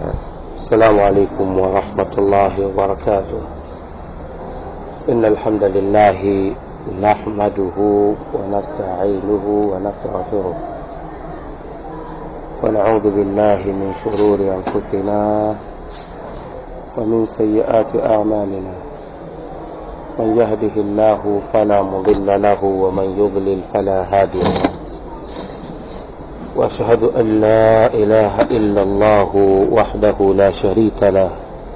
السلام عليكم ورحمة الله وبركاته إن الحمد لله نحمده ونستعينه ونستغفره ونعوذ بالله من شرور أنفسنا ومن سيئات أعمالنا من يهده الله فلا مضل له ومن يضلل فلا هادي له واشهد ان لا اله الا الله وحده لا شريك له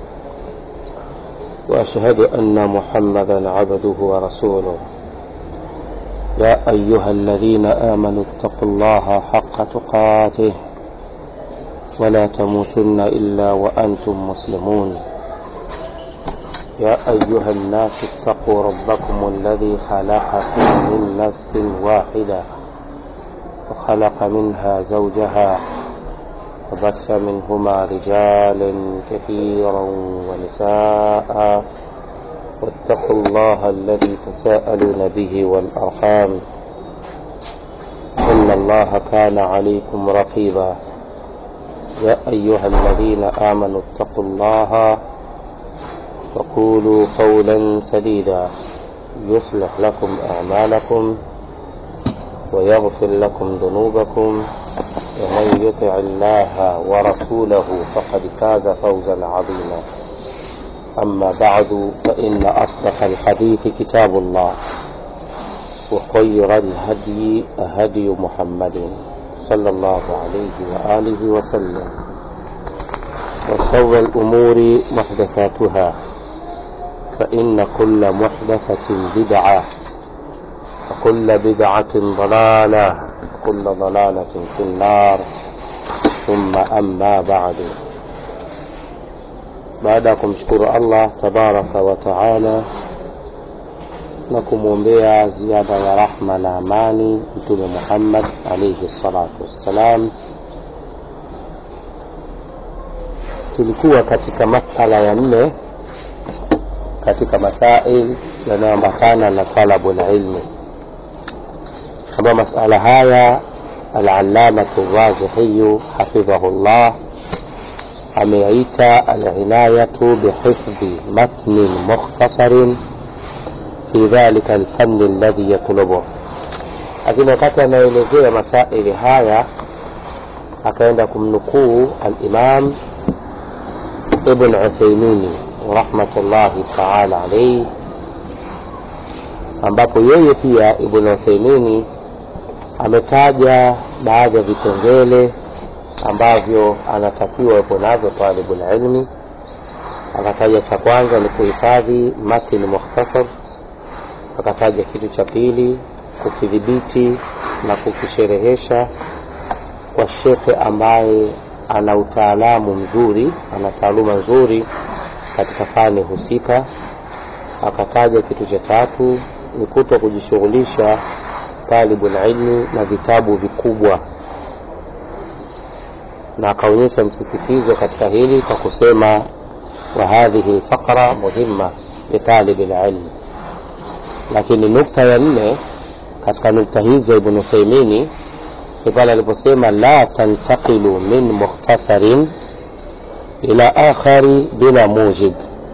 واشهد ان محمدا عبده ورسوله يا ايها الذين امنوا اتقوا الله حق تقاته ولا تموتن الا وانتم مسلمون يا ايها الناس اتقوا ربكم الذي خلقكم من نفس واحده وخلق منها زوجها وبث منهما رجالا كثيرا ونساء واتقوا الله الذي تساءلون به والأرحام إن الله كان عليكم رقيبا يا أيها الذين آمنوا اتقوا الله وقولوا قولا سديدا يصلح لكم أعمالكم ويغفر لكم ذنوبكم ومن يطع الله ورسوله فقد فاز فوزا عظيما أما بعد فإن أصدق الحديث كتاب الله وخير الهدي هدي محمد صلى الله عليه وآله وسلم وشر الأمور محدثاتها فإن كل محدثة بدعة وكل بدعة ضلالة وكل ضلالة في النار ثم أما بعد baada ya kumshukuru allah tabaraka wa taala na kumwombea ziada ya rahma na amani mtume muhammad alaihi salatu wassalam tulikuwa katika masala ya nne katika masail yanayoambatana na talabu lilmi kama masala haya alalamatu razihiyu hafidhahu llah ameyaita alinayatu bihifdhi matnin mukhtasarin fi dhalika alfanni alladhi yatlubuh lakini wakati anaelezea masaili haya akaenda kumnukuu alimam ibn uthaimini rahmatullahi taala alaihi ambapo yeye pia ibn uthaimini ametaja baadhi ya vipengele ambavyo anatakiwa wepo navyo talibul ilmi akataja cha kwanza ni kuhifadhi matni mukhtasar akataja kitu cha pili kukidhibiti na kukisherehesha kwa shekhe ambaye ana utaalamu mzuri ana taaluma nzuri katika fani husika akataja kitu cha tatu ni kuto kujishughulisha talibul ilmi na vitabu vikubwa na akaonyesha msisitizo katika hili kwa kusema wa hadhihi lfaqra muhimma litalibi lilmi lakini nukta ya nne katika nukta hizo ibn uthaimini ni pale aliposema la tantaqilu min mukhtasarin ila akhari bila mujib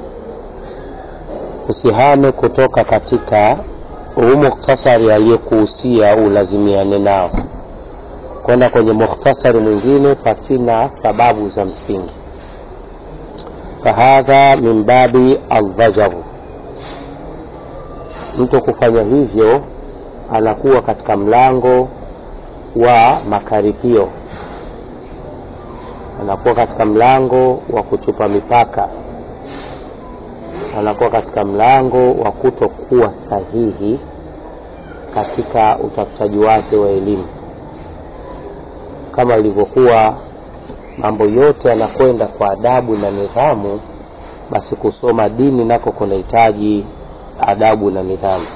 usihame kutoka katika huu mukhtasari aliyekuhusia ulazimiane nao kwenda kwenye mukhtasari mwingine pasina sababu za msingi fahadha min babi aldhajaru mtu kufanya hivyo anakuwa katika mlango wa makaripio anakuwa katika mlango wa kuchupa mipaka anakuwa katika mlango wa kutokuwa sahihi katika utafutaji wake wa elimu kama ilivyokuwa mambo yote yanakwenda kwa adabu na nidhamu basi kusoma dini nako kunahitaji adabu na nidhamu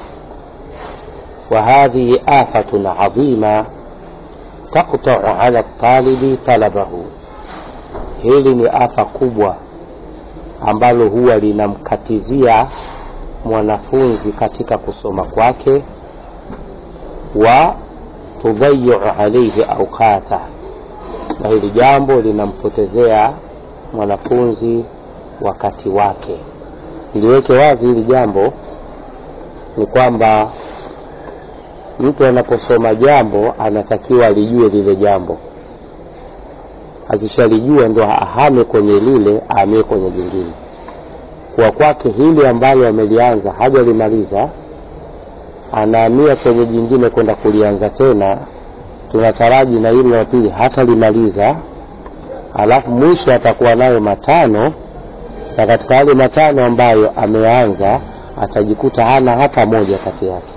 وهذه آفة عظيمة تقطع على الطالب طلبه hili ni afa kubwa ambalo huwa linamkatizia mwanafunzi katika kusoma kwake wa tudhayiu alaihi aukata na hili jambo linampotezea mwanafunzi wakati wake niliweke wazi hili jambo ni kwamba mtu anaposoma jambo anatakiwa alijue lile jambo akishalijua ndo ahame kwenye lile ahamie kwenye jingine kwa kwake hili ambalo amelianza hajalimaliza anahamia kwenye jingine kwenda kulianza tena tunataraji na hili la pili hatalimaliza alafu mwisho atakuwa nayo matano na katika yale matano ambayo ameanza atajikuta hana hata moja kati yake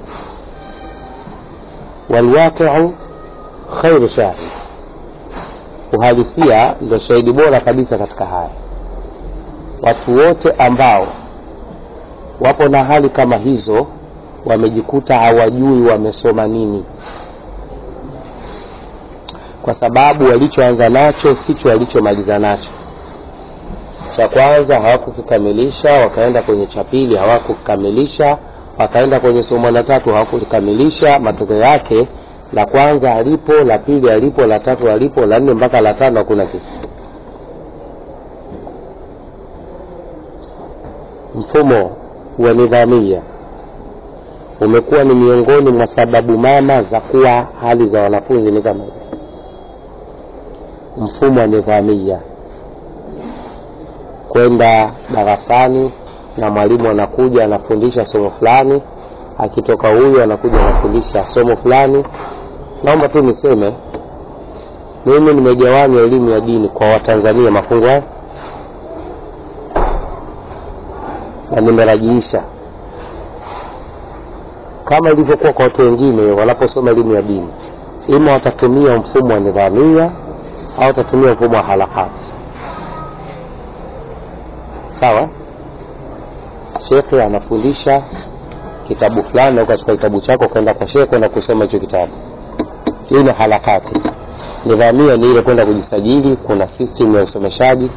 walwaqiu khairu shahid uhalisia ndio shahidi bora kabisa katika haya watu wote ambao wapo na hali kama hizo wamejikuta hawajui wamesoma nini kwa sababu walichoanza nacho sicho walichomaliza nacho cha kwanza hawakukikamilisha wakaenda kwenye cha pili hawakukikamilisha wakaenda kwenye somo la tatu hawakulikamilisha matokeo yake la kwanza alipo la pili alipo la tatu alipo la nne mpaka la tano hakuna kitu mfumo wa nidhamia umekuwa ni miongoni mwa sababu mama za kuwa hali za wanafunzi ni kama hivi mfumo wa nidhamia kwenda darasani na mwalimu anakuja anafundisha somo fulani akitoka huyu anakuja anafundisha somo fulani naomba tu niseme mimi nimegawanya elimu ya dini kwa watanzania mafungo haya na nimerajiisha kama ilivyokuwa kwa watu wengine wanaposoma elimu ya dini ima watatumia mfumo wa nidhamia au watatumia mfumo wa halakati sawa shekhe anafundisha kitabu fulani au katika kitabu chako kwenda kwa shekhe kwenda kusoma hicho kitabu hii ni halakati nidhamia ni ile kwenda kujisajili kuna system ya usomeshaji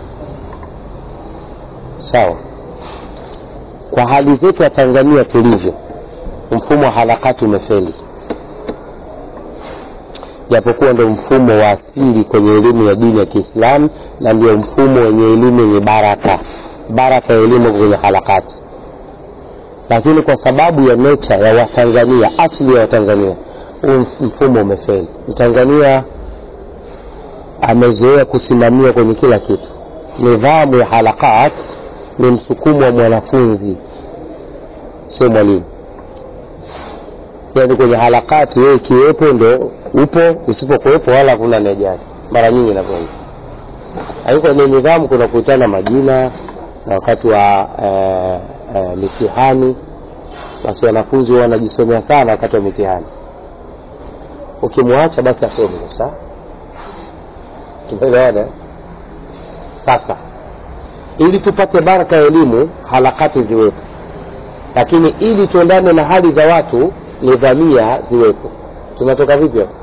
sawa kwa hali zetu ya tanzania tulivyo mfumo wa halakati umefeli japokuwa ndo mfumo wa asili kwenye elimu ya dini ya kiislamu na ndio mfumo wenye elimu yenye baraka baraka ya elimu kwenye halakati lakini kwa sababu ya necha ya watanzania asili ya watanzania huu mfumo umefeli mtanzania amezoea kusimamia kwenye kila kitu nidhamu ya halakat ni msukumo wa mwanafunzi sio mwalimu yani kwenye harakati wewe ukiwepo ndo upo usipokuwepo wala hakuna nejali mara nyingi inavyoiva lakini kwenye nidhamu kuna kukutana majina na wakati wa eh, eh, mitihani basi wanafunzi huwa wanajisomea sana wakati wa mitihani ukimwacha basi asome kabisa tumeelewana sasa ili tupate baraka ya elimu harakati ziwepo lakini ili tuendane na hali za watu nidhamia ziwepo tunatoka vipi hapo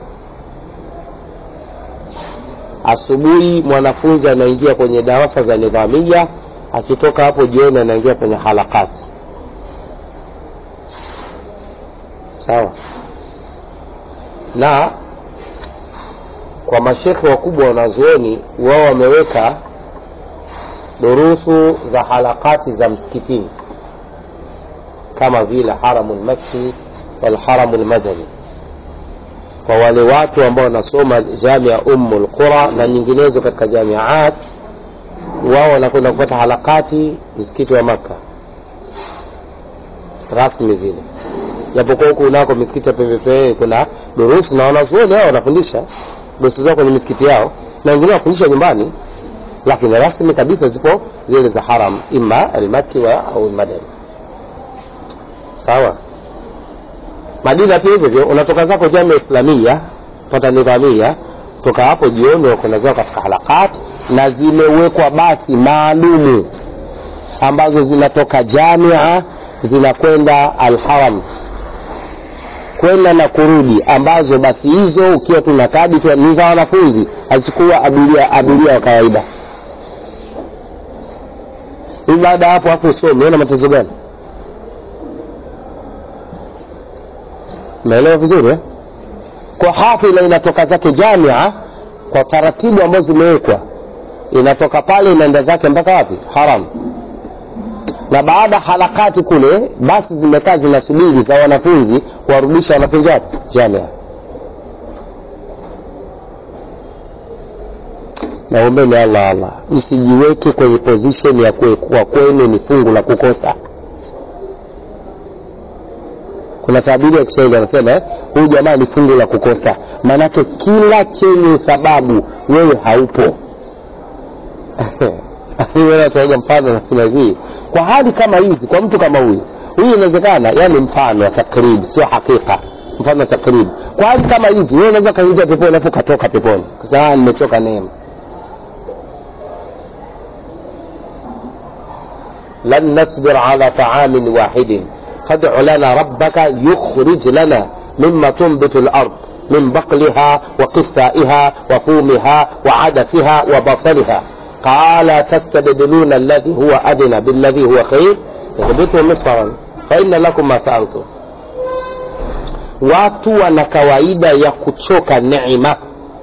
asubuhi mwanafunzi anaingia kwenye darasa za nidhamia akitoka hapo jioni anaingia kwenye harakati sawa na kwa mashekhe wakubwa wanazuoni wao wameweka durusu za harakati za msikitini kama vile haramu lmakki walharamu lmadani kwa wale watu ambao wanasoma jamia umu lqura na nyinginezo katika jamiat wao wanakwenda kupata harakati msikiti wa makka rasmi zile japokuwa huku unako misikiti ya pembepembeni kuna durusu na wanazuoni hao wanafundisha durusu zao kwenye misikiti yao na wengine wanafundisha nyumbani lakini rasmi kabisa zipo zile za haram ima almaki wa au madani sawa madina pia hivyo hivyo unatoka zako jamia islamia pata nidhamia toka hapo jioni wakwenda zao katika halakat na zimewekwa basi maalumu ambazo zinatoka jamia zinakwenda alharam kwenda na kurudi ambazo basi hizo ukiwa tuna kadi tu ni za wanafunzi hazichukua abiria abiria wa kawaida hii baada ya hapo hapo usome una matezo gani umeelewa vizuri eh? kwa hafila inatoka zake jamia kwa taratibu ambazo zimewekwa inatoka pale inaenda zake mpaka wapi haram na baada harakati kule basi zimekaa zinasubiri za wanafunzi kuwarudisha wanafunzi wapi jamia naombeni allah allah msijiweke kwenye position ya kuwa kwenu ni fungu la kukosa kuna tabiri ya kiswahili anasema eh, huyu jamaa ni fungu la kukosa maanake kila chenye sababu wewe haupo tunaiga mfano nasema hivi kwa hali kama hizi kwa mtu kama huyu huyu inawezekana yani mfano wa takrib sio hakika mfano wa takrib kwa hali kama hizi wewe unaweza kaingia peponi alafu ukatoka peponi kasema nimechoka neema lan nasbir ala taamin wahidin فادع لنا ربك يخرج لنا مما تنبت الأرض من بقلها وقثائها وفومها وعدسها وبصلها قال تستبدلون الذي هو أدنى بالذي هو خير يهبطه مصرا فإن لكم ما سألتم watu wana kawaida ya kuchoka neema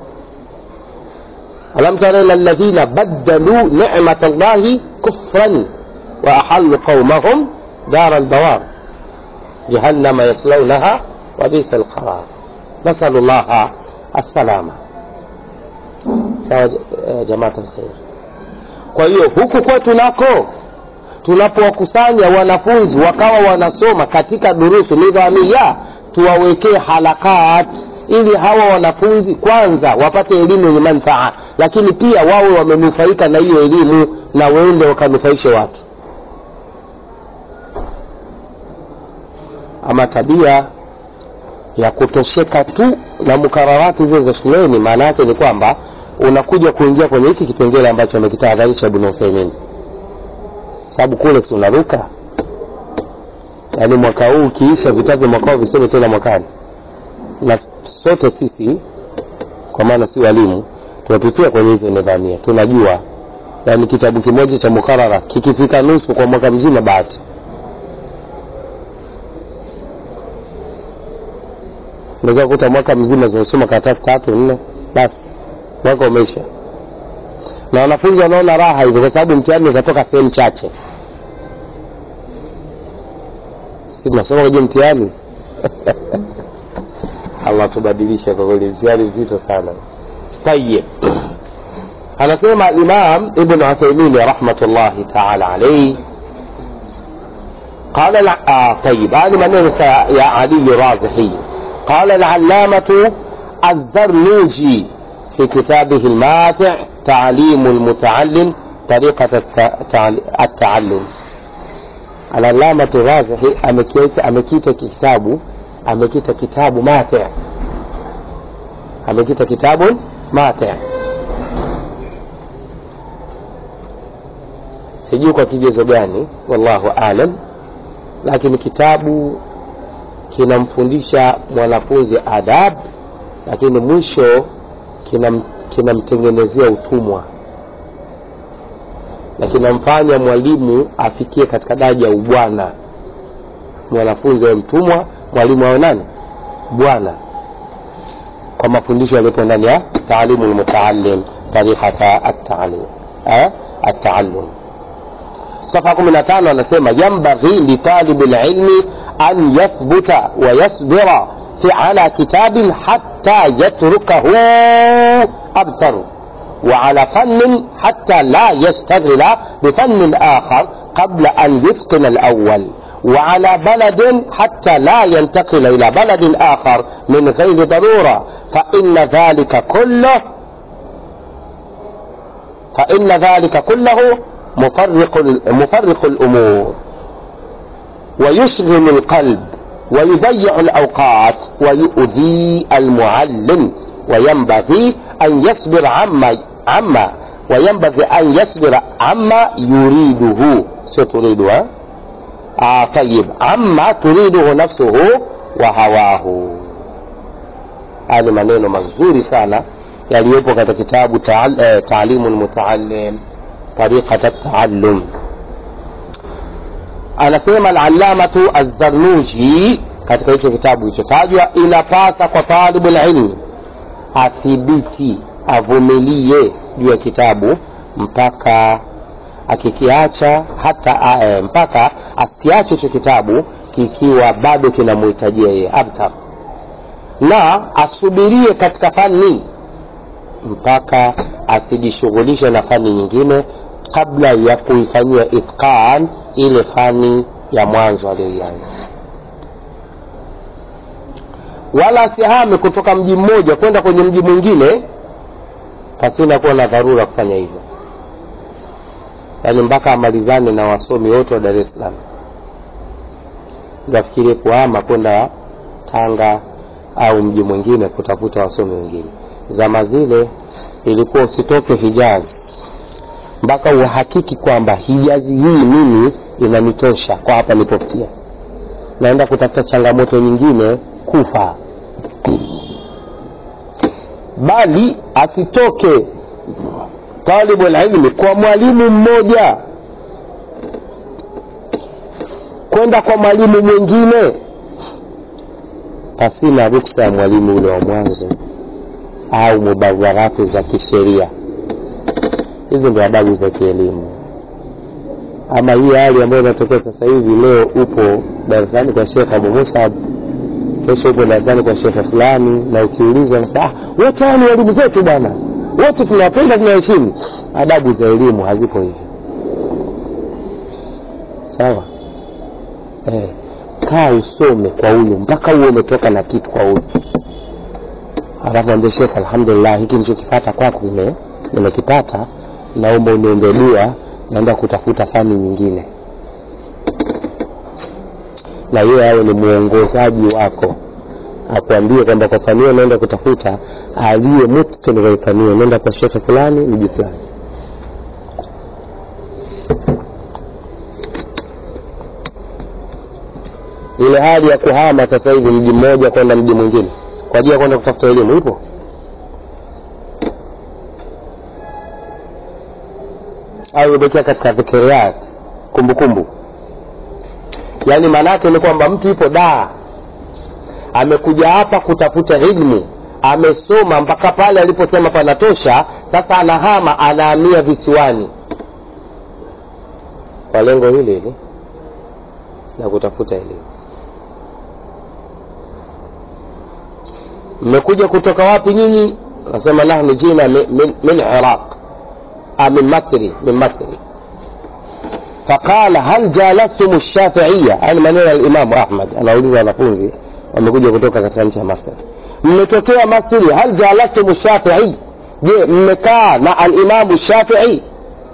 alam tara ila alladhina baddalu ni'mat allahi kufran wa ahallu qaumahum dara albawar جهنم يصلونها وبئس القرار نسأل الله السلامة sawa jamaa alkhair kwa hiyo huku kwetu nako tunapowakusanya wanafunzi wakawa wanasoma katika durusu nidhamia tuwawekee halakat ili hawa wanafunzi kwanza wapate elimu yenye manfaa lakini pia wawe wamenufaika na hiyo elimu na waende wakanufaishe watu ama tabia ya kutosheka tu na mukararati zile za shuleni maana yake ni kwamba unakuja kuingia kwenye hiki kipengele ambacho amekitahadharisha ibn Uthaymeen sababu kule si unaruka yaani mwaka huu ukiisha vitabu vya mwaka huu visome tena mwakani na sote sisi kwa maana si walimu tunapitia kwenye hizo nidhamia tunajua yaani kitabu kimoja cha mukarara kikifika nusu kwa mwaka mzima bahati unaweza kukuta mwaka mzima zimesoma karatasi tatu nne basi mwaka umeisha na wanafunzi wanaona raha hivyo kwa sababu mtihani utatoka sehemu chache si tunasoma kwenye mtihani allah tubadilishe kwa kweli mtihani mzito sana tayib anasema imam ibn uthaymin rahmatullahi taala alaihi قال آه طيب هذه من يا علي رازحي قال العلامة الزرنوجي في كتابه الماتع تعليم المتعلم طريقة التعلم العلامة الرازحي أمكيت كتاب أمكيت كتاب ماتع أمكيت كتاب ماتع sijui kwa kigezo gani wallahu alam lakini kitabu kinamfundisha mwanafunzi adab lakini mwisho kinamtengenezea kina utumwa na kinamfanya mwalimu afikie katika daraja ya ubwana mwanafunzi awe mtumwa mwalimu awe nani bwana kwa mafundisho yaliyopo ndani ya taalimu lmutaalim tariqata ataalum صفحة 15 anasema ينبغي لطالب العلم أن يثبت ويصبر على كتاب حتى يتركه أبتر وعلى فن حتى لا يشتغل بفن آخر قبل أن يتقن الأول وعلى بلد حتى لا ينتقل إلى بلد آخر من غير ضرورة فإن ذلك كله فإن ذلك كله مفرق مفرق الأمور ويشغل القلب ويضيع الأوقات ويؤذي المعلم وينبغي أن يصبر عما عما وينبغي أن يصبر عما يريده ستريدها آه طيب عما تريده نفسه وهواه هذه maneno mazuri sana yaliyopo katika kitabu taalimu lmutaallim tariqat taallum anasema alallamatu azzarnuji katika hicho kitabu kilichotajwa inapasa kwa talibu lilmi athibiti avumilie juu ya kitabu mpaka akikiacha hata uh, mpaka asikiache hicho kitabu kikiwa bado kinamhitajia yeye abtar na asubirie katika fani mpaka asijishughulishe na fani nyingine kabla ya kuifanyia itqan ile fani ya mwanzo aliyoianza wala asihame kutoka mji mmoja kwenda kwenye mji mwingine pasina kuwa na dharura kufanya hivyo yaani mpaka amalizane na wasomi wote wa dar es salaam afikirie kuhama kwenda tanga au mji mwingine kutafuta wasomi wengine zama zile ilikuwa usitoke hijazi mpaka uhakiki kwamba hijazi hii mimi inanitosha kwa hapa nilipofikia naenda kutafuta changamoto nyingine kufa bali asitoke talibu lilmi kwa mwalimu mmoja kwenda kwa mwalimu mwingine pasina ruksa ya mwalimu ule wa mwanzo au mubawarati za kisheria hizi ndio adabu za kielimu ama hii hali ambayo inatokea sasa hivi leo upo darasani kwa shekh abu musab kesho upo darasani kwa shekhe fulani na ukiulizwa nasema ah, wote hao ni walimu zetu bwana wote tunawapenda tunaheshimu adabu za elimu hazipo hivyo sawa eh, kaa usome kwa huyu mpaka huo umetoka na kitu kwa huyu alafu ambia shekhe alhamdulillah hiki nichokipata kwako nime nimekipata naomba uniombe dua naenda kutafuta fani nyingine na yeye awe ni mwongozaji wako akwambie kwamba kwa fani hiyo naenda kutafuta aliye mutqin kwa fani hiyo naenda kwa shekhe fulani mji fulani ile hali ya kuhama sasa hivi mji mmoja kwenda mji mwingine kwa ajili ya kwenda kutafuta elimu ipo au imebakia katika dhikiriyat kumbukumbu yaani maanaake ni kwamba mtu yupo daa amekuja hapa kutafuta ilmu amesoma mpaka pale aliposema panatosha sasa anahama anahamia visiwani kwa lengo hili hili la kutafuta elimu mmekuja kutoka wapi nyinyi nasema nahnu jina min, min, min iraq min masri min masri فقال هل جالستم الشافعية يعني maneno ya Imam Ahmad anauliza wanafunzi wamekuja kutoka katika nchi ya Masri mmetokea Masri hal jalastum Shafi'i je mmekaa na al-Imam Shafi'i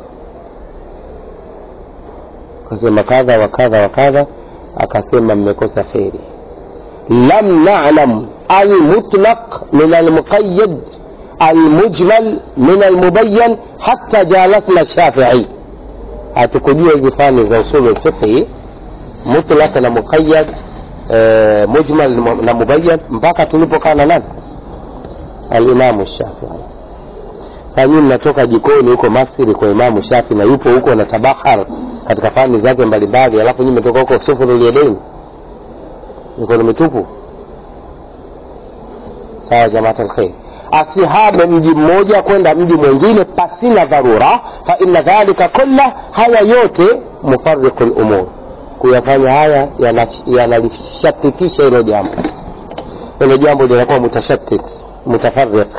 akasema kadha wa kadha wa kadha akasema mmekosa kheri lam na'lam al-mutlaq min al-muqayyad al-mujmal min al-mubayyan hatta jalasna Shafi'i hatukujua hizi fani za usulu lfiqhi mutlaq na muqayyad e, mujmal na mubayyan mpaka tulipokaa na nani alimamu shafii saa nyinyi mnatoka jikoni huko masri kwa imamu shafi na yupo huko na tabahar katika fani zake mbalimbali alafu nyinyi mmetoka huko sufuruliyadaini mikono mitupu sawa jamaat alkhair asihame mji mmoja kwenda mji mwingine pasina dharura fa inna dhalika kulla haya yote mufariqu lumur kuyafanya haya yanalishatitisha hilo jambo hilo jambo linakuwa mutashatit mutafariq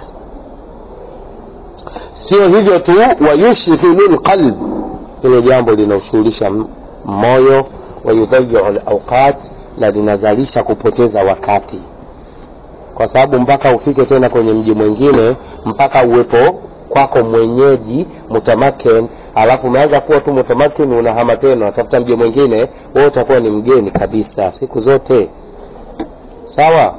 sio hivyo tu wayushghilu lqalb hilo jambo linaushughulisha moyo wayudhayiu lauqat na linazalisha kupoteza wakati kwa sababu mpaka ufike tena kwenye mji mwingine mpaka uwepo kwako mwenyeji mutamakin alafu umeanza kuwa tu mutamakin unahama tena unatafuta mji mwingine wewe utakuwa ni mgeni kabisa siku zote sawa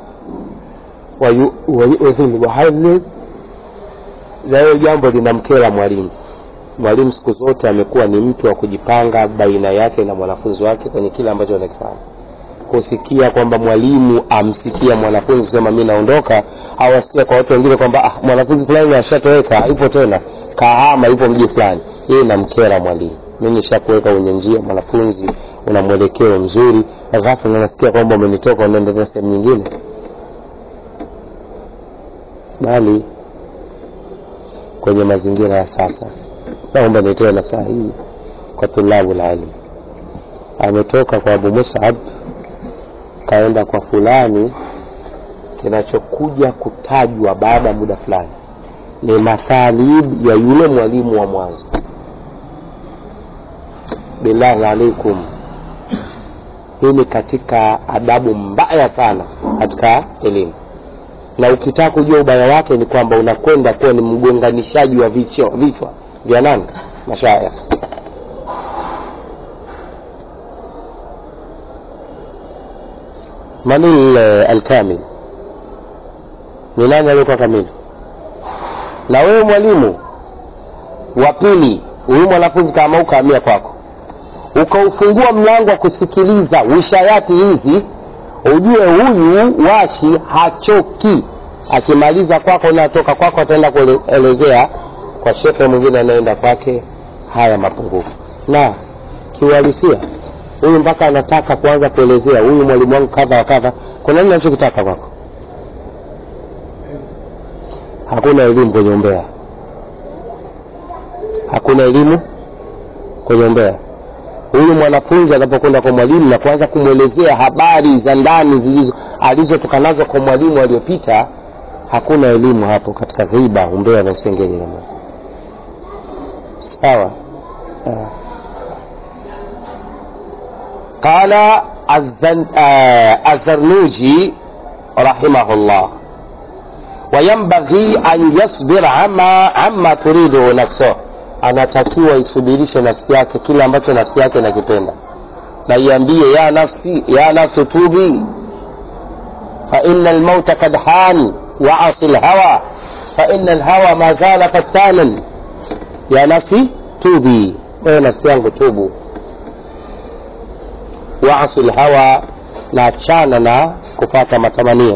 wahali na hiyo jambo linamkera mwalimu mwalimu siku zote amekuwa ni mtu wa kujipanga baina yake na mwanafunzi wake kwenye kile ambacho anakifanya kusikia kwamba mwalimu amsikia mwanafunzi kusema mi naondoka au asikia kwa watu wengine kwamba ah, mwanafunzi fulani ashatoweka ipo tena kahama ipo mji fulani hii namkera mwalimu mi nishakuweka kwenye njia mwanafunzi una mwelekeo mzuri ghafla nasikia kwamba umenitoka unaendelea sehemu nyingine bali kwenye mazingira ya sasa naomba nitoe nasaha hii kwa tulabu lilmi ametoka kwa abu musab kaenda kwa fulani kinachokuja kutajwa baada ya muda fulani ni mathalib ya yule mwalimu wa mwanzo billahi alaikum hii ni katika adabu mbaya sana katika elimu na ukitaka kujua ubaya wake ni kwamba unakwenda kuwa ni mgonganishaji wa vichwa, vichwa vya nani mashaya man alkamil ni nani aliyekuwa kamili na wewe mwalimu wa pili huyu mwanafunzi kama ukaamia kwako ukaufungua mlango wa kusikiliza wishayati hizi ujue huyu washi hachoki akimaliza kwako natoka kwako ataenda kuelezea kwa shekhe mwingine anaenda kwake haya mapungufu na kiuhalisia huyu mpaka anataka kuanza kuelezea huyu mwalimu wangu kadha wa kadha kuna nini anachokitaka kwako hakuna elimu kwenye umbea hakuna elimu kwenye umbea huyu mwanafunzi anapokwenda kwa mwalimu na kuanza kumwelezea habari za ndani zilizo alizotoka nazo kwa mwalimu aliyopita hakuna elimu hapo katika ghiba umbea na usengeli na sawa قال الزن... آه الزرنوجي رحمه الله وينبغي أن يصبر عما عما تريده نفسه anatakiwa isubirishe nafsi yake kile ambacho nafsi yake inakipenda na iambie ya nafsi ya nafsi tubi faina lmauta kad han waasi lhawa faina lhawa ma zala fattanan ya nafsi tubi wewe nafsi yangu tubu waasi lhawa na achana na kupata matamanio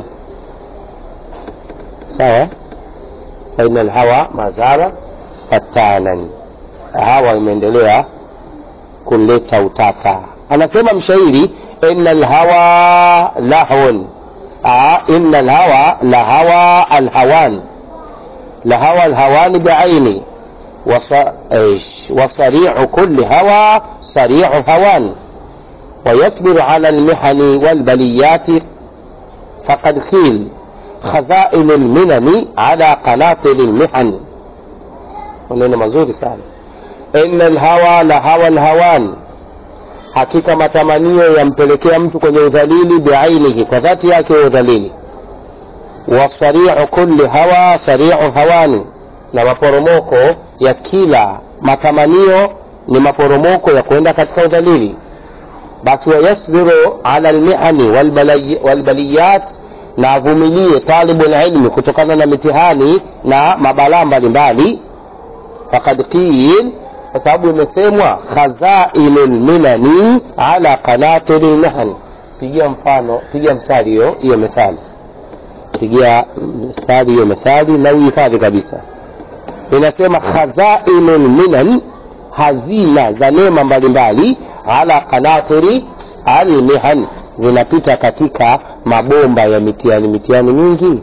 sawa faina lhawa ma zala fatanan hawa imeendelea kuleta utata anasema mshairi ina lhawa lahun ina lhawa lahawa alhawan lahawa alhawani biaini وصريع كل هوى صريع هوان ويصبر على المحن والبليات فقد قيل خزائن المنن على قناطر المحن maneno mazuri sana inna lhawa la hawa lhawan hakika matamanio yampelekea mtu kwenye udhalili biainihi kwa dhati yake wa udhalili wasariu kulli hawa sariu hawani na maporomoko ya kila matamanio ni maporomoko ya kwenda katika udhalili basi wayasbiru ala lmihani walbaliyat na avumilie talibu lilmi kutokana na mitihani na mabalaa mbalimbali fakad qil kwa sababu imesemwa khazainu lminani ala qanatiri lmihan pigia mfano pigia mstari hiyo hiyo methali pigia mstari hiyo methali na uhifadhi kabisa inasema khazainu lminan hazina za neema mbalimbali ala qanatiri almihan zinapita katika mabomba ya mitihani mitihani mingi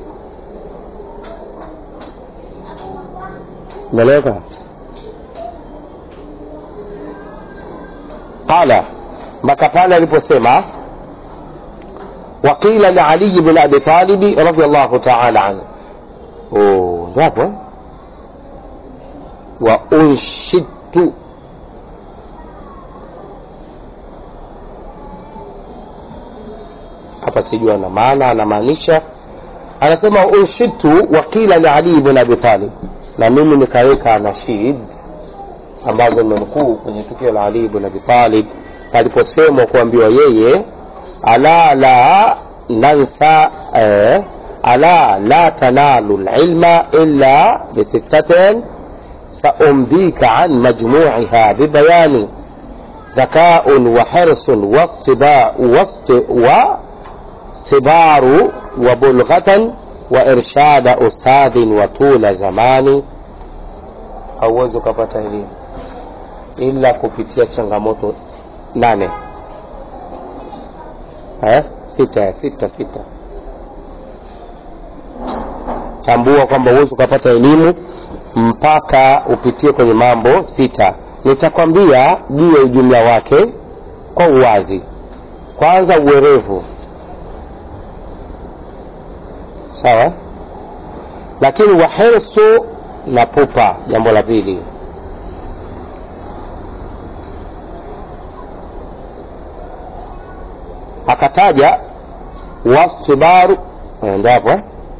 umeeleweka qala mpaka pale aliposema waqila lialiyi bn abi talibi radiallahu taala anhu ndo hapo wa unshidtu hapa sijua na maana anamaanisha anasema unshidtu wakila liali bn abi talib na mimi nikaweka nashid ambazo nimemkuu kwenye tukio la ali bn abi talib paliposemwa kuambiwa yeye ala la nansa eh, ala la tanalu lilma illa bisittatin saumbika an majmuiha bibayani ذكاء وحرص واصطباع واصطبار وبلغة وإرشاد أستاذ وطول زمان hauwezi ukapata elimu ila kupitia changamoto nane eh? sita sita sita tambua kwamba huwezi ukapata elimu mpaka upitie kwenye mambo sita nitakwambia juu ya ujumla wake kwa uwazi kwanza uwerevu sawa lakini wahirsu na pupa jambo la pili akataja wastibaru endapo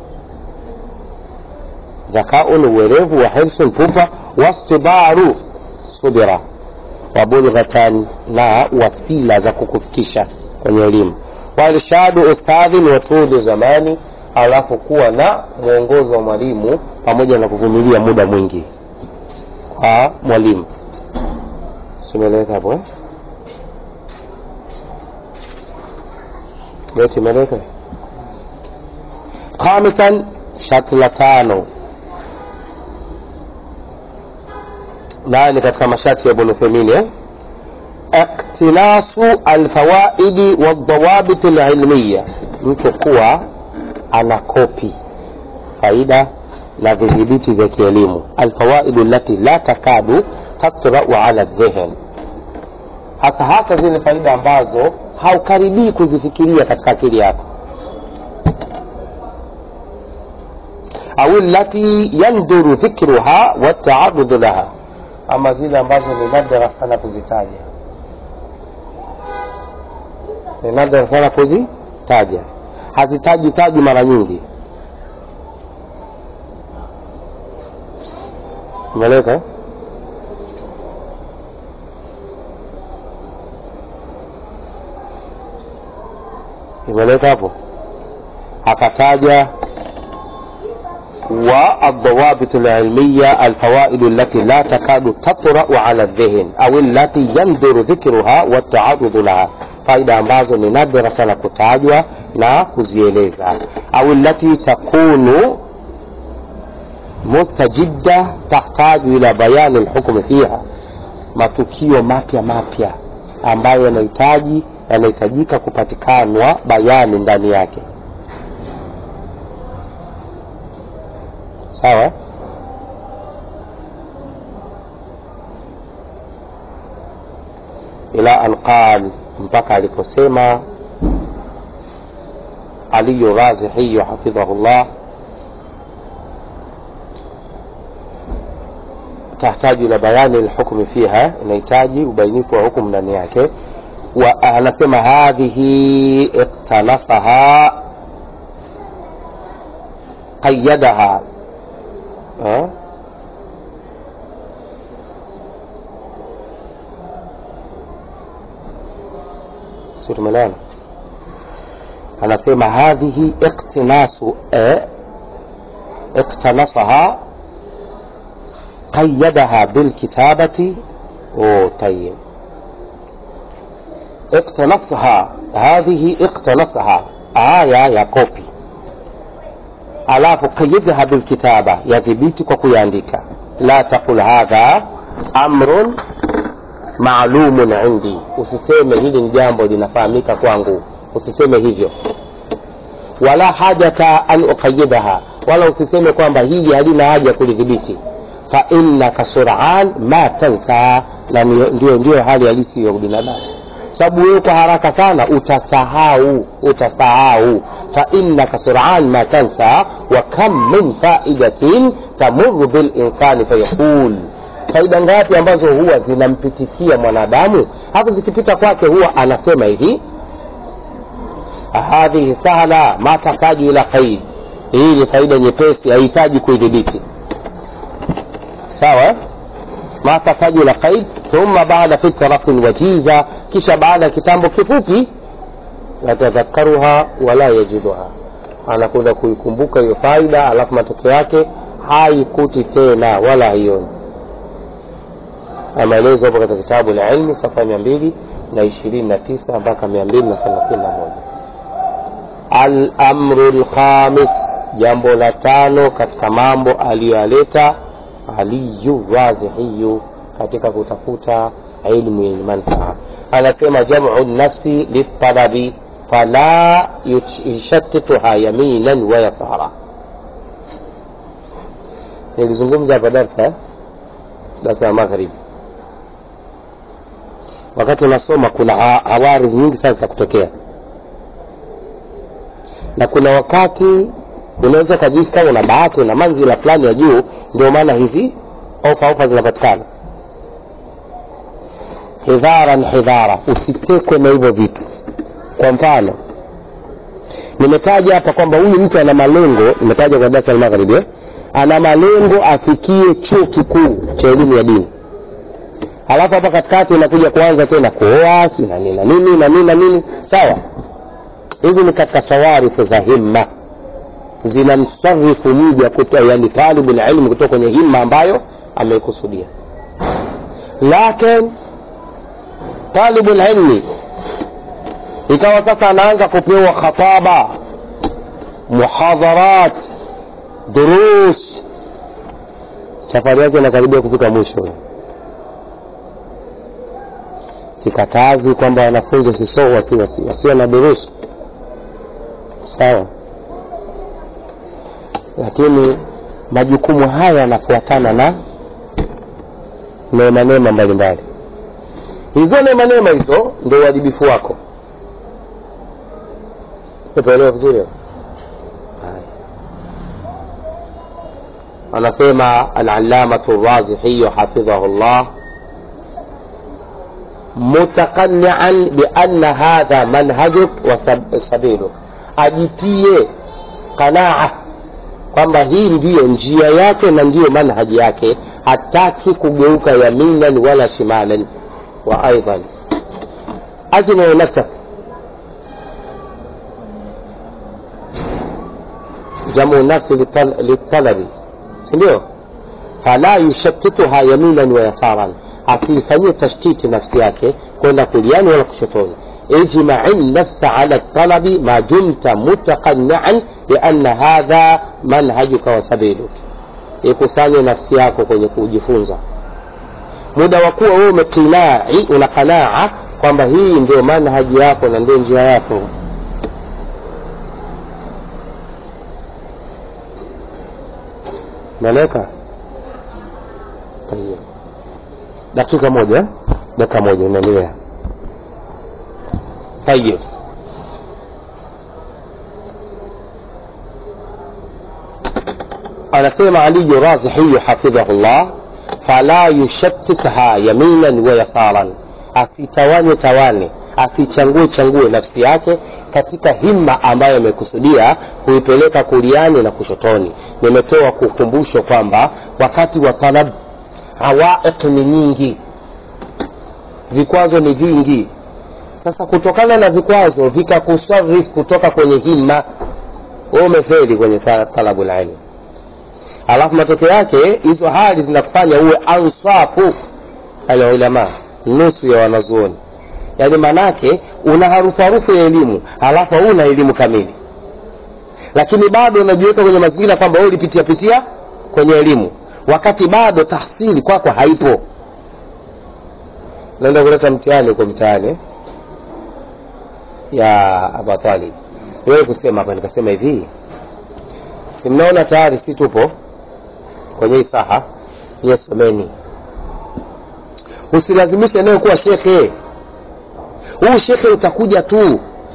zakaun uwerevu wa hirsun pupa wastibaru subira wabulghatan na wasila za kukufikisha kwenye elimu wairshadu ustadhin wa tuli zamani alafu kuwa na mwongozo wa mwalimu pamoja na kuvumilia muda mwingi kwa mwalimu simeleka hapo eh? beti imeleka khamisan sharti la tano naye ni katika masharti ya Ibn Uthaymeen eh? iktinasu alfawaidi waldawabit alilmiya, mtu kuwa ana kopi faida na vidhibiti vya kielimu, alfawaidu lati la takadu tatrau ala dhihn, hasa hasa zile faida ambazo haukaribii kuzifikiria katika akili yako au lati yanduru dhikruha wataarudhu laha ama zile ambazo ni nadra sana kuzitaja ni nadra sana kuzitaja hazitaji taji mara nyingi umeleka eh? imeleka hapo akataja والضوابط العلمية الفوائد التي لا تكاد تطرأ على الذهن أو التي يندر ذكرها والتعرض لها faida ambazo ni nadra sana kutajwa na kuzieleza au lati takunu mustajidda tahtaju ila bayani lhukmi fiha matukio mapya mapya ambayo yanahitaji yanahitajika kupatikanwa bayani ndani yake sawa ila an qal mpaka aliposema aliyu razihiyu hafidhahullah tahtaju ila bayani lhukmi fiha inahitaji ubainifu wa hukumu ndani yake wa anasema hadhihi iktanasaha qayadaha ha? si tumelana anasema hadhihi iktinasu eh, iktanasaha qayadaha bilkitabati oh, tayib iktanasaha hadhihi iktanasaha aya ya kopi alafu qayidha bilkitaba yadhibiti kwa kuyaandika la taqul hadha amrun maalumun indi usiseme hili ni jambo linafahamika kwangu usiseme hivyo wala hajata an uqayidaha wala usiseme kwamba hili halina haja kulidhibiti fa innaka suran ma tansa na ndio ndio hali halisi ya binadamu sababu wewe kwa haraka sana utasahau utasahau fa innaka suran ma tansa wa kam min faidatin tamuru bilinsani fayaqul faida ngapi ambazo huwa zinampitikia mwanadamu hapo zikipita kwake huwa anasema hivi hadhihi sahla ma tahtaju ila qaid hii ni faida nyepesi haihitaji kuidhibiti sawa ma tahtaju ila qaid thumma baada fitratin wajiza kisha baada ya kitambo kifupi yatadhakaruha wala yajiduha anakwenda kuikumbuka hiyo faida alafu matokeo yake haikuti tena wala haioni maelezo hapo katika kitabu la ilmu safa mia mbili na ishirini na tisa mpaka mia mbili na thelathini na moja alamru lkhamis jambo la tano katika mambo aliyoyaleta aliyu razihiyu katika kutafuta ilmu yenye manfaa anasema jamu nafsi litalabi fala yushatituha yaminan wa yasara nilizungumza hapa darsa eh? darsa ya magharibi wakati unasoma kuna ha- hawaridhi nyingi sana za kutokea na kuna wakati unaweza ukajisi kama una bahati una manzila fulani ya juu ndio maana hizi ofa ofa zinapatikana hidharan hidhara usitekwe na hivyo vitu kwa mfano nimetaja hapa kwamba huyu mtu ana malengo nimetaja kwa darasa la magharibi eh? ana malengo afikie chuo kikuu cha elimu ya dini halafu hapa katikati inakuja kuanza tena kuoa si na nini na nini na nini na nini sawa hizi ni katika sawarifu za himma zinamsarifu mja kutoa yani talibu ilmu kutoka kwenye himma ambayo ameikusudia lakin talibu ilmi ikawa sasa anaanza kupewa khataba muhadharat durus safari yake inakaribia kufika mwisho sikatazi kwamba wanafunzi wasiso wasi, wasi, wasiwe na durusu sawa lakini majukumu haya yanafuatana na neema neema mbalimbali hizo neema neema hizo ndio uwajibifu wako umeelewa vizuri Haya. anasema alalamatu razihiyu hafidhahu llah mutakanian bianna hadha manhajuk wa sab- sabiluk ajitie qanaa kwamba hii ndiyo njia yake na ndiyo manhaji yake hataki kugeuka yaminan wala shimalan wa aidan ajmau nafsak jamu nafsi lital- litalabi sindio fala yushakituha yaminan wa yasaran asiifanyie tashtiti nafsi yake kwenda kuliani wala kushotoni اجمع النفس على الطلب ما دمت متقنعا بأن هذا منهجك وسبيلك ikusanye nafsi yako kwenye kujifunza muda wa kuwa wewe umekinai una qanaa kwamba hii ndio manhaji yako na ndio njia yako naeleka Tayeb. dakika moja eh? dakika moja inaendelea طيب anasema aliyu razihiyu hafidhahu llah fala yushattitha yaminan wa yasaran asitawanye tawane asichangue changue nafsi yake katika himma ambayo amekusudia kuipeleka kuliani na kushotoni nimetoa kukumbusho kwamba wakati wa talab hawaiq ni nyingi vikwazo ni vingi sasa kutokana na vikwazo vikakusarif kutoka kwenye himma wewe umefeli kwenye ta- talabu ilmu alafu matokeo yake hizo hali zinakufanya uwe ansafu alulama nusu ya wanazuoni yaani maanake una harufu harufu ya elimu halafu hauna elimu kamili lakini bado unajiweka kwenye mazingira kwamba wewe ulipitia pitia kwenye elimu wakati bado tahsili kwako haipo naenda kuleta mtihani huko mtaani eh? ya Abu Talib. Niwewe kusema hapa nikasema hivi. Si mnaona tayari si tupo kwenye hii saha nyie someni. Usilazimishe nayo kuwa shekhe. Huu shekhe utakuja tu.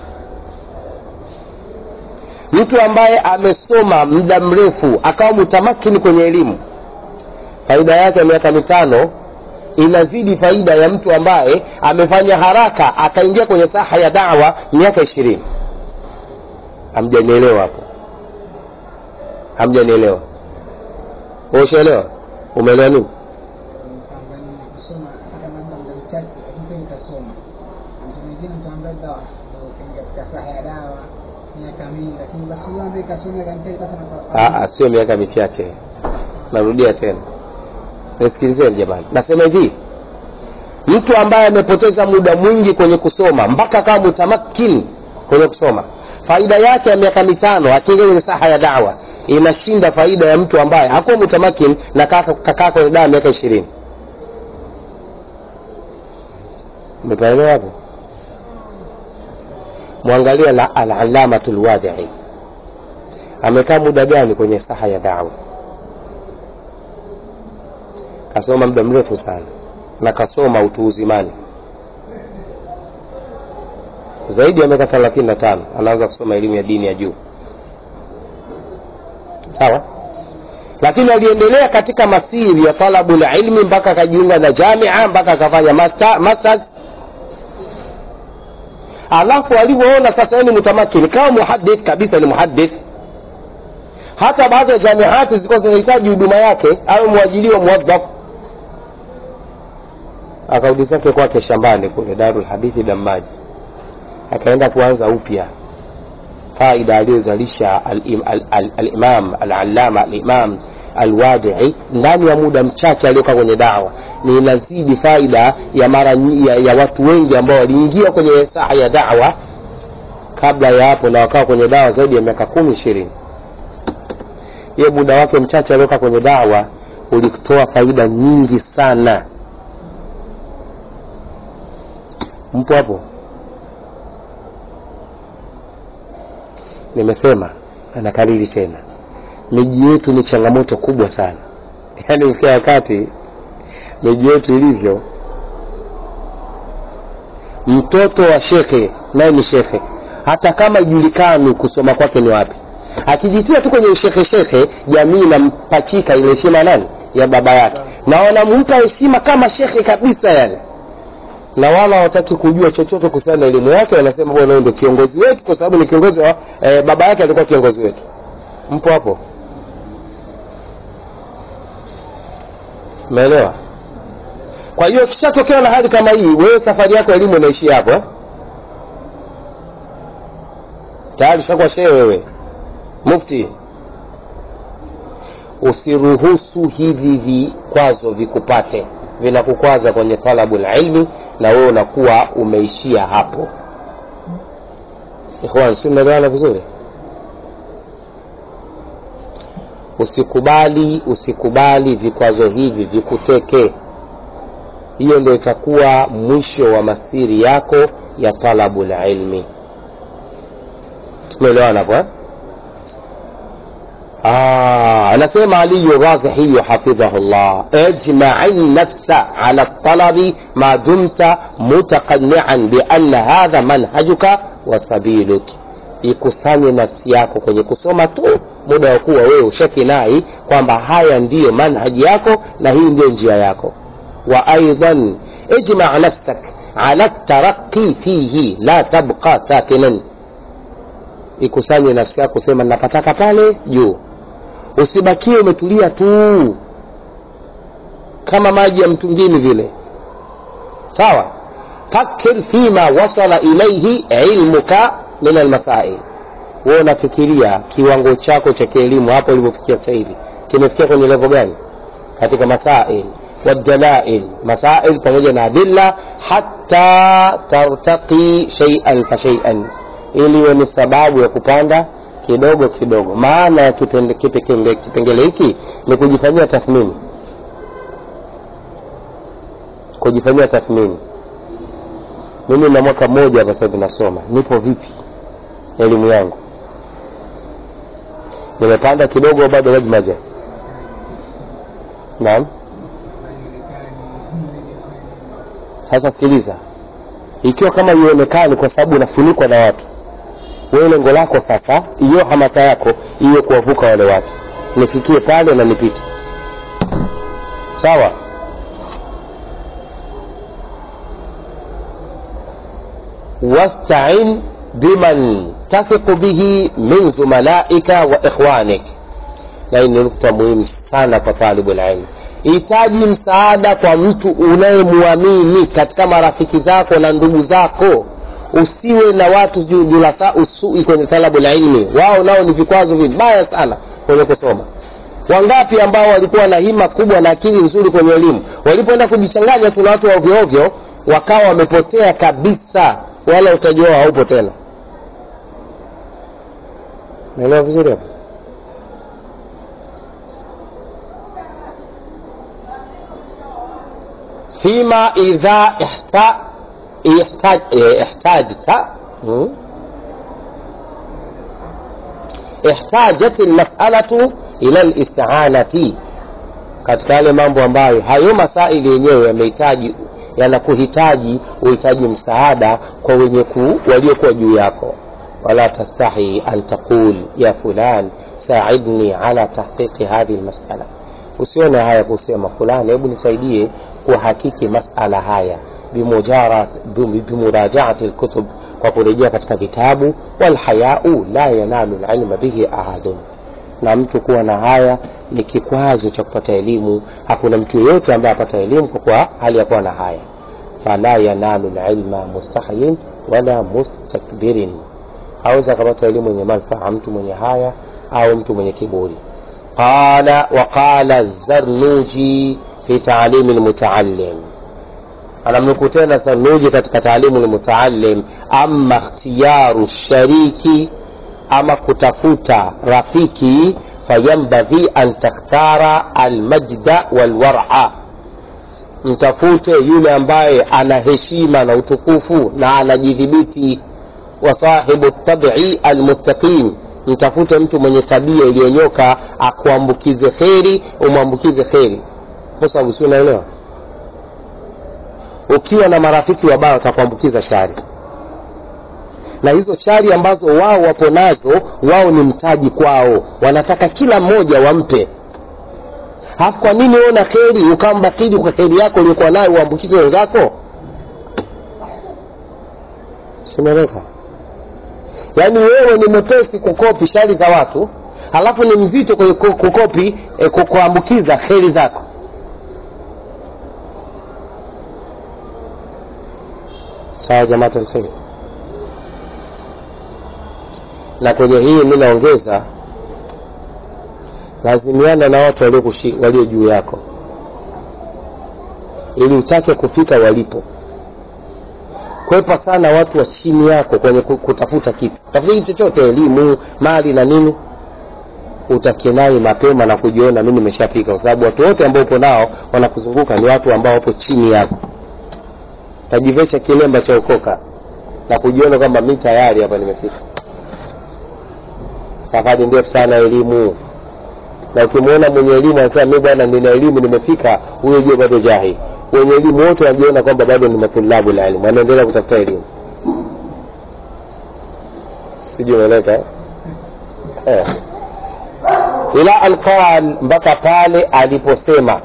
Mtu ambaye amesoma muda mrefu akawa mutamakini kwenye elimu, faida yake ya miaka mitano inazidi faida ya mtu ambaye amefanya haraka akaingia kwenye saha ya dawa miaka ishirini hamjanielewa hapo hamjanielewa ushaelewa umeelewa nini kwamba kusoma hata labda muda mchache lakini kweli kasoma mtu mwingine mtaambia dawa ukaingia katika saha ya dawa miaka mingi lakini basi huyo ambaye kasoma kanisa basi Ah, ah, sio miaka michache narudia tena nisikilizeni jamani nasema hivi mtu ambaye amepoteza muda mwingi kwenye kusoma mpaka kama mutamakin kwenye kusoma faida yake ya miaka mitano akiingia kwenye saha ya dawa inashinda faida ya mtu ambaye hakuwa mutamakin na kaka- kakaa kwenye dawa miaka ishirini umepaelewa hapo mwangalia la alalamatu lwadhii amekaa muda gani kwenye saha ya dawa kasoma muda mrefu sana na kasoma utu uzimani zaidi ya miaka thelathini na tano anaanza kusoma elimu ya dini ya juu sawa lakini aliendelea katika masiri ya talabu ilmi mpaka akajiunga na jamia mpaka akafanya masta- masters alafu alivyoona sasa yeye ni mutamakini kama muhadith kabisa ni muhadith hata baadhi ya jamiati zilikuwa zinahitaji huduma yake awe mwajiliwa muwadhaf akarudi zake kwake shambani kule darul hadithi damaji akaenda kuanza upya faida aliyozalisha al-im- al- al- al-imam al-allama al-imam alwadii ndani ya muda mchache aliyokaa kwenye dawa ni inazidi faida ya mara nyi- ya, ya watu wengi ambao waliingia kwenye saa ya dawa kabla ya hapo na wakawa kwenye dawa zaidi ya miaka kumi ishirini ye muda wake mchache aliokaa kwenye dawa ulitoa faida nyingi sana mpo hapo nimesema anakariri tena miji yetu ni changamoto kubwa sana yaani ukia wakati miji yetu ilivyo mtoto wa shekhe naye ni shekhe hata kama ijulikani kusoma kwake ni wapi akijitia tu kwenye ushekhe shekhe jamii inampachika ile heshima nani ya baba yake na wanampa heshima kama shekhe kabisa yani na wala hawataki kujua chochote kuhusiana na elimu yake wanasema bwana huyu ndio kiongozi wetu kwa sababu ni kiongozi wa eh, baba yake alikuwa kiongozi wetu mpo hapo umeelewa kwa hiyo kishatokea na hali kama hii wewe safari yako ya elimu inaishia hapo eh? tayari ushakuwa shehe wewe mufti usiruhusu hivi vikwazo vikupate vinakukwaza kwenye talabu ilmi na wewe unakuwa umeishia hapo ikhwan si unaelewana vizuri usikubali usikubali vikwazo hivi vikuteke hiyo ndio itakuwa mwisho wa masiri yako ya talabu ilmi tumeelewana hapo eh? آه anasema علي الرازحي حفظه الله اجمع النفس على الطلب ما دمت متقنعا بأن هذا منهجك وسبيلك ikusanye nafsi yako kwenye kusoma tu muda wa kuwa wewe ushakinai kwamba haya ndiyo manhaji yako na hii ndiyo njia yako wa aidan ijma nafsak ala taraqi fihi la tabqa sakinan ikusanye nafsi yako sema napataka pale juu usibakie umetulia tu kama maji ya mtungini vile sawa fakir fima wasala ilaihi ilmuka min almasail wewe unafikiria kiwango chako cha kielimu hapo ulivyofikia sasa hivi kimefikia kwenye levo gani katika masail والدلائل مسائل pamoja na adilla hatta tartaqi shay'an fa shay'an ili iwe ni sababu ya kupanda kidogo kidogo maana ya kipende- kipekenge- kipengele hiki ni kujifanyia tathmini kujifanyia tathmini mimi na mwaka mmoja hapa sasa hivi nasoma nipo vipi elimu yangu nimepanda kidogo au bado maji maja naam sasa sikiliza ikiwa kama ionekani kwa sababu unafunikwa na watu wewe lengo lako sasa hiyo hamasa yako iwe kuwavuka wale watu nifikie pale na nipite sawa wastain biman tathiqu bihi min zumalaika wa ikhwanik na hii ni nukta muhimu sana kwa talibu lilmi hitaji msaada kwa mtu unayemwamini katika marafiki zako na ndugu zako usiwe na watu ju- julasa usui kwenye talabu la ilmi wao nao ni vikwazo vibaya sana kwenye kusoma wangapi ambao walikuwa na hima kubwa na akili nzuri kwenye elimu walipoenda kujichanganya tu na watu wa ovyo ovyo wakawa wamepotea kabisa wala utaji wao haupo tena naelewa vizuri hapo فيما إذا احتا- احتاج احتاجت م? احتاجت المسألة إلى الاستعانة katika yale mambo ambayo hayo masaili yenyewe yamehitaji yanakuhitaji uhitaji msaada kwa wenye ku waliokuwa juu yako wala tastahi an taqul ya fulan saidni ala tahqiqi hadhihi lmasala usione haya kusema fulani hebu nisaidie kuhakiki masala haya bimurajaati lkutub kwa kurejea katika vitabu walhayau la yanalu lilma bihi ahadun na mtu kuwa na haya ni kikwazo cha kupata elimu hakuna mtu yeyote ambaye apata elimu kwa kuwa hali ya kuwa na haya fala yanalu lilma mustahyin wala mustakbirin aweza akapata elimu yenye manfaa mtu mwenye haya au mtu mwenye kiburi qala waqala zarnuji fi taalimi lmutaallim anamnukuu tena zarnuji katika taalimu lmutaallim ama ikhtiyaru shariki ama kutafuta rafiki fayambaghi an takhtara almajda walwara mtafute yule ambaye ana heshima na utukufu na anajidhibiti wa sahibu tabii almustaqim mtafute mtu mwenye tabia iliyonyoka akuambukize kheri umwambukize kheri kwa sababu si unaelewa ukiwa na marafiki wabaya watakuambukiza shari na hizo shari ambazo wao wapo nazo wao ni mtaji kwao wanataka kila mmoja wampe halafu kwa nini wewe na kheri ukambakili kwa kheri yako uliokuwa nayo uambukize wenzako simeleka yaani wewe ni mwepesi kukopi shari za watu halafu ni mzito kwenye kukopi eh, kuambukiza kheri zako sawa jamaat alkheri na kwenye hii mi naongeza lazimiana na watu walio juu yako ili utake kufika walipo kwepa sana watu wa chini yako kwenye kutafuta kitu tafuta kitu chochote elimu mali na nini utakenai mapema na kujiona mi nimeshafika kwa sababu watu wote ambao upo nao wanakuzunguka ni watu ambao wapo chini yako tajivesha kilemba cha ukoka na kujiona kwamba mi tayari hapa nimefika safari ndefu sana elimu na ukimwona mwenye elimu anasema mi bwana nina elimu nimefika huyo jua bado jahili wenye elimu wote wanajiona kwamba bado ni matulabu la elimu wanaendelea kutafuta elimu sijui unaeleka eh? eh. ila an qal mpaka pale aliposema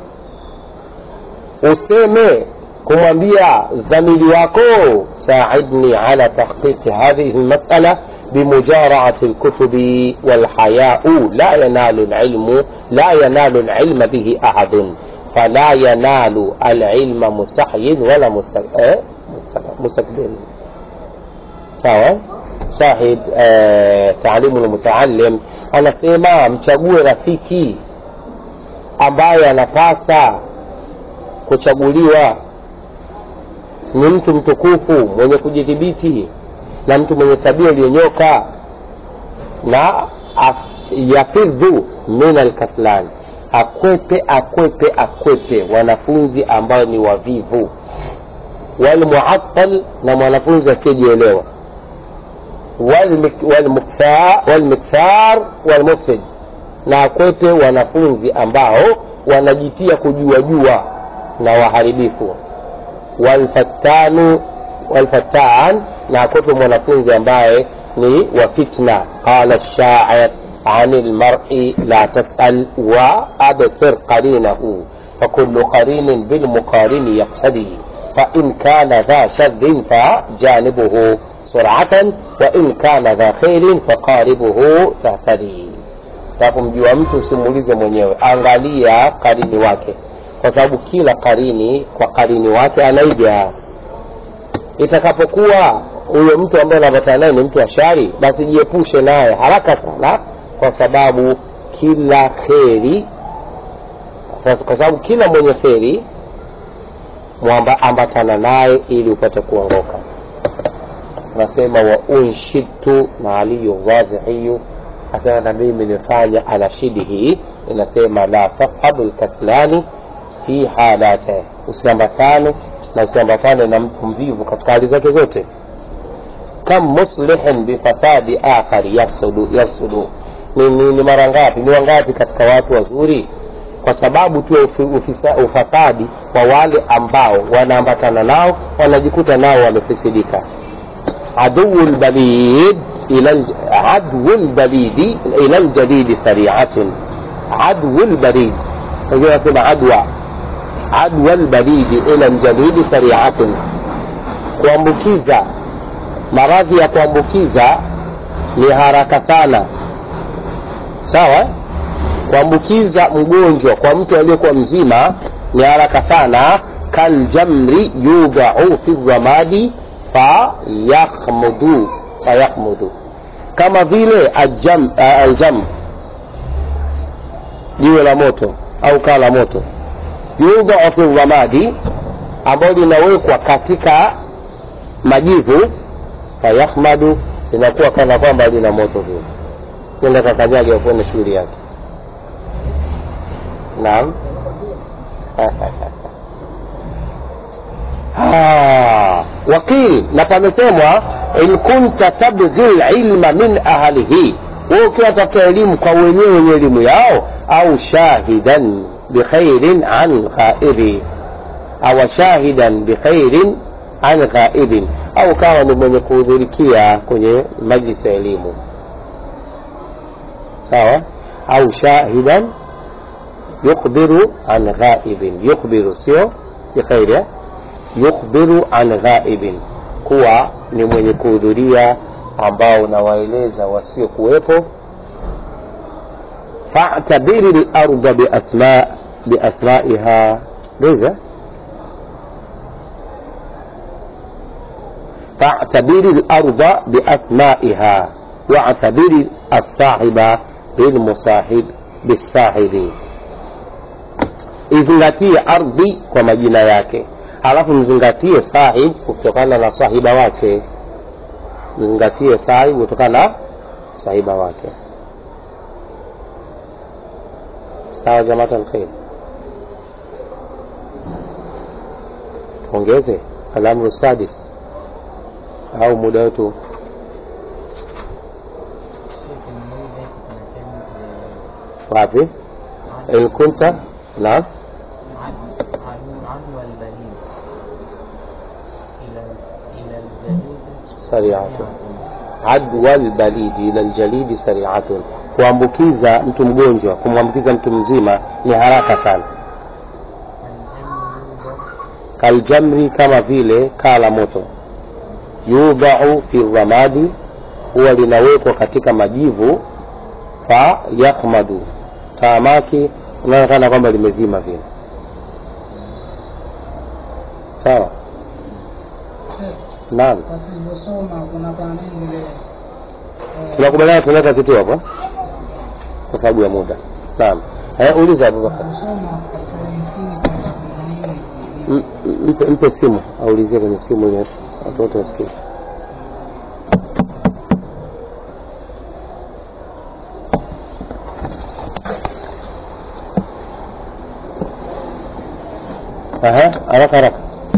useme kumwambia zamili wako saidni ala tahqiqi hadhihi lmasala بمجارعة الكتب والحياء لا ينال العلم لا ينال العلم به أحد فلا ينال العلم مستحي ولا مستكبر sawa shahid eh, taalimu lmutaalim anasema mchague rafiki ambaye anapasa kuchaguliwa ni mtu mtukufu mwenye kujidhibiti na mtu mwenye tabia iliyonyoka na yafidhu min alkaslan akwepe akwepe akwepe wanafunzi ambao ni wavivu walmuattal na mwanafunzi asiyejielewa walmikthar walmufsid na akwepe wanafunzi ambao wanajitia kujua jua na waharibifu walfattanu walfattan na akwepe mwanafunzi ambaye ni wa fitna qala shair عن المرء لا تسأل وأبصر قرينه فكل قرين بالمقارن يقتدي فإن كان ذا شر فجانبه سرعة وإن كان ذا خير فقاربه تهتدي tapomjua mtu usimuulize mwenyewe angalia karini wake kwa sababu kila karini kwa karini wake anaiga itakapokuwa huyo mtu ambaye unapatana naye ni mtu wa shari basi jiepushe naye haraka sana kwa sababu kila kheri kwa sababu kila mwenye kheri ambatana naye ili upate kuongoka nasema wa unshidtu na aliyu wazihiyu asema na mimi nifanya anashidi hii inasema la tashabu lkaslani fi halate usiambatane na usiambatane na mtu mvivu katika hali zake zote kam muslihin bifasadi akhari yafsudu, yafsudu. Ni, ni, ni mara ngapi ni wangapi katika watu wazuri kwa sababu tu ya ufi- ufisa- ufasadi wa wale ambao wanaambatana nao wanajikuta nao wamefisidika عدو البليد إلى الج... عدو البليد إلى الجليد سريعة عدو البليد هي اسمها عدوى عدوى البليد إلى الجليد سريعة kuambukiza maradhi ya kuambukiza ni haraka sana sawa kuambukiza mgonjwa kwa mtu aliyekuwa mzima ni haraka sana kaljamri yudau fi ramadi fayakhmudu fayakhmudu kama vile aljam, uh, aljam jiwe la moto au kaa la moto yudau fi ramadi ambayo linawekwa katika majivu fayakhmadu linakuwa kana kwamba lina moto vile nenda kakanyage akuone shughuli yake naam Ah, wakil na pamesemwa in kunta tabghi lilma min ahlihi wewe ukiwa tafuta elimu kwa wenyewe wenye elimu yao au shahidan bikhairin an ghaibi au shahidan bikhairin an ghaibin au kama ni mwenye kuhudhurikia kwenye majlisi ya elimu sawa au shahidan yukhbiru an ghaibin yukhbiru sio bikhairi eh? yukhbiru an ghaibin kuwa ni mwenye kuhudhuria ambao unawaeleza wasiokuwepo fa'tabiri larda biasma biasmaiha ndivyo fa'tabiri larda biasmaiha wa'tabiri as-sahiba bilmusahib bisahibi izingatie ardhi kwa majina yake halafu mzingatie sahib kutokana na sahiba wake mzingatie sahib kutokana na sahiba wake sawa jamata alkhair tuongeze alamru sadis au muda wetu wapi in kunta naam عدوى البليد إلى إلى الجليد سريعة adwa lbalidi ila ljalidi sariatun kuambukiza mtu mgonjwa kumwambukiza mtu mzima ni haraka sana kaljamri kama vile kaa la moto yudhau fi ramadi huwa linawekwa katika majivu fa yakhmadu taamaki unaonekana kwamba limezima vile sawa naam kwa tulivyosoma kuna kwa nini ile eh, tunakubaliana tunaweka kitu hapo kwa sababu ya muda naam eh, uliza abubakar kusoma katika ile msingi kwamba kuna nini si M- m- mpe, mpe simu aulizie kwenye simu ile watu wote wasikie Aha, haraka haraka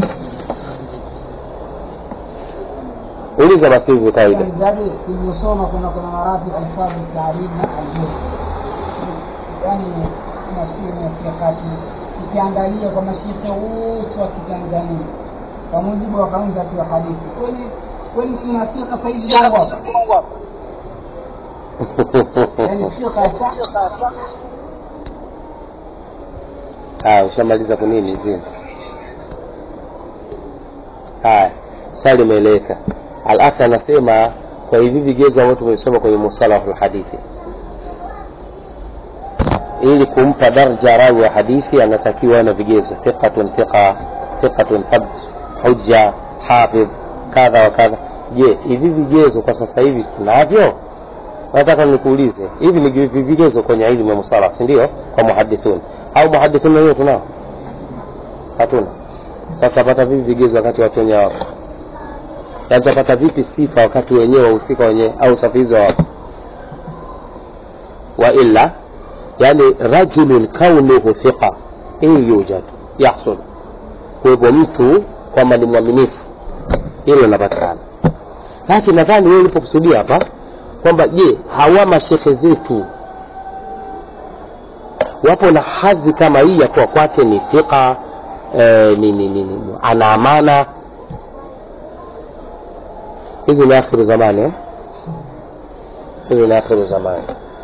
uliza basi hivyo kawaida zaidi tulivyosoma kuna kuna maradhi alfabu taarib na aljur yani nafikiri nafikia kati ukiangalia kwa mashirika wote wa kitanzania kwa mujibu wa kanuni za kiwa hadithi kweli kweli kuna firqa saidi zangu hapa yani firqa sa haya ushamaliza kunini zini haya swali limeeleweka alafu anasema kwa hivi vigezo ambavyo tumesoma kwenye musalahu lhadithi ili kumpa darja rawi wa hadithi anatakiwa na vigezo thiqatun thiqa thiqatun thabt hujja hafidh kadha wa kadha je hivi vigezo kwa sasa hivi tunavyo nataka nikuulize hivi ni vi- vigezo kwenye ilmu ya musalah si ndio kwa muhadithun au muhadithun wenyewe tunao hatuna sasa tutapata vipi vigezo wakati watu wenyewe wapo na tutapata vipi sifa wakati wenyewe wahusika wenyewe au safizi wapo wa illa yani rajulun kaunuhu thiqa hii yujad yahsul kuwepo mtu kwamba ni mwaminifu hilo linapatikana lakini nadhani wewe ulipokusudia hapa kwamba je hawa mashekhe zetu wapo na hadhi kama hii ya kuwa kwake ni thika eh, ni, ni, ni, ni, ana amana hizi ni akhiru zamani eh? hizi ni akhiru zamani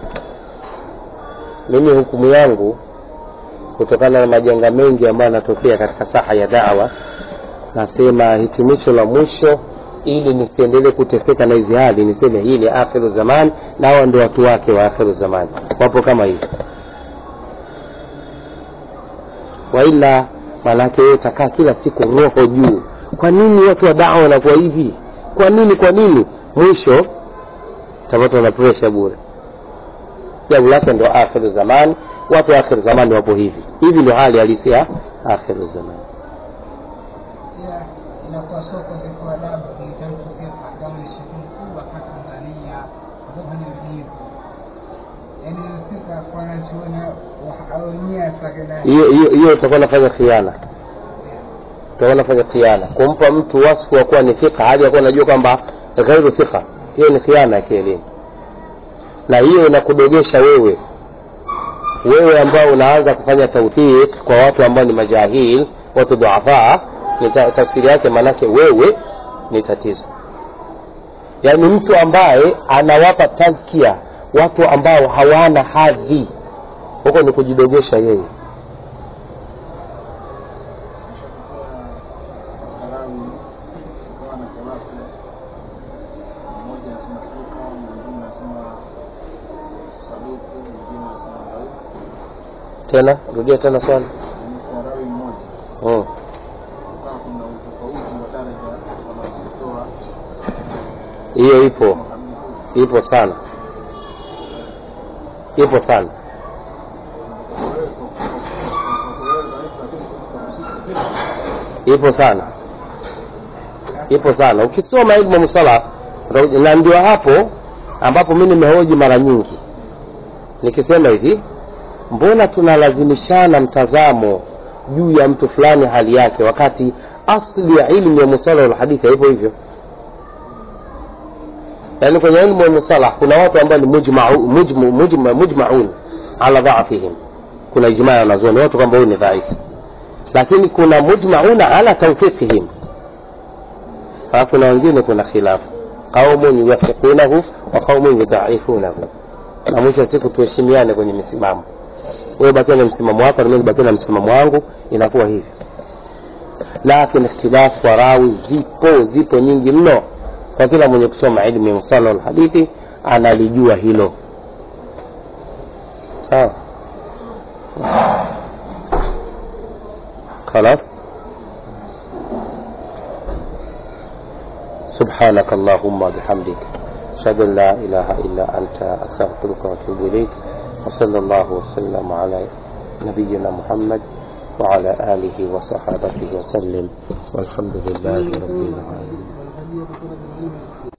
mimi hukumu yangu kutokana na majanga mengi ambayo yanatokea katika saha ya dawa nasema hitimisho la mwisho ili nisiendelee kuteseka na hizi hali niseme hii ni akhiru zamani na hawa ndio watu wake wa akhiru zamani wapo kama hivi waila maanake wewe utakaa kila siku roho juu kwa nini watu wa dawa wanakuwa hivi kwa nini kwa nini mwisho utapata na presha bure jambo lake ndo akhiru zamani watu wa akhiru zamani wapo hivi hivi ndio hali halisi ya akhiru zamani pia inakuwa sio ukosefu wa adabu kuhitaji sifa kama ni shehe mkubwa hapa Tanzania kufanya vizu yaani fika kwa wanachuoni wenyewe sakina hiyo hiyo hiyo utakuwa nafanya khiana utakuwa nafanya khiana kumpa mtu wasfu wa kuwa ni thika hali ya kuwa unajua kwamba ghairu thika hiyo ni khiana ya kielimu na hiyo inakudogesha wewe wewe ambao unaanza kufanya tawthiq kwa watu ambao ni majahil watu dhuafa ni ta- tafsiri yake maanake wewe ni tatizo yaani mtu ambaye anawapa tazkia watu ambao hawana hadhi huko ni kujidogesha yeye tena rudia tena swali mm. hiyo ipo ipo sana ipo sana ipo sana ipo sana ukisoma ilmu musala na ndio hapo ambapo mi nimehoji mara nyingi nikisema hivi mbona tunalazimishana mtazamo juu ya mtu fulani hali yake wakati asli ya ilmu ya musala walhadithi haipo hivyo yaani kwenye ilmu ya musalah kuna watu ambao ni mujmau- mujmu- mujma- mujmaun ala dhaafihim kuna ijmaa ya wanazuoni watu kwamba huyu ni dhaifu lakini kuna mujmauna ala tawfiqihim alafu na wengine kuna khilafu qaumun yuwathiqunahu wa qaumun yudhaifunahu na mwisho wa siku tuheshimiane kwenye misimamo wewe bakia na msimamo wako na mimi bakia na msimamo wangu inakuwa hivi lakini ikhtilafu kwa rawi zipo zipo nyingi mno kwa kila mwenye kusoma ilmu ya musala alhadithi analijua hilo sawa خلاص سبحانك اللهم وبحمدك أشهد أن لا إله إلا أنت أستغفرك وأتوب إليك وصلى الله وسلم على نبينا محمد وعلى آله وصحابته وسلم والحمد لله رب العالمين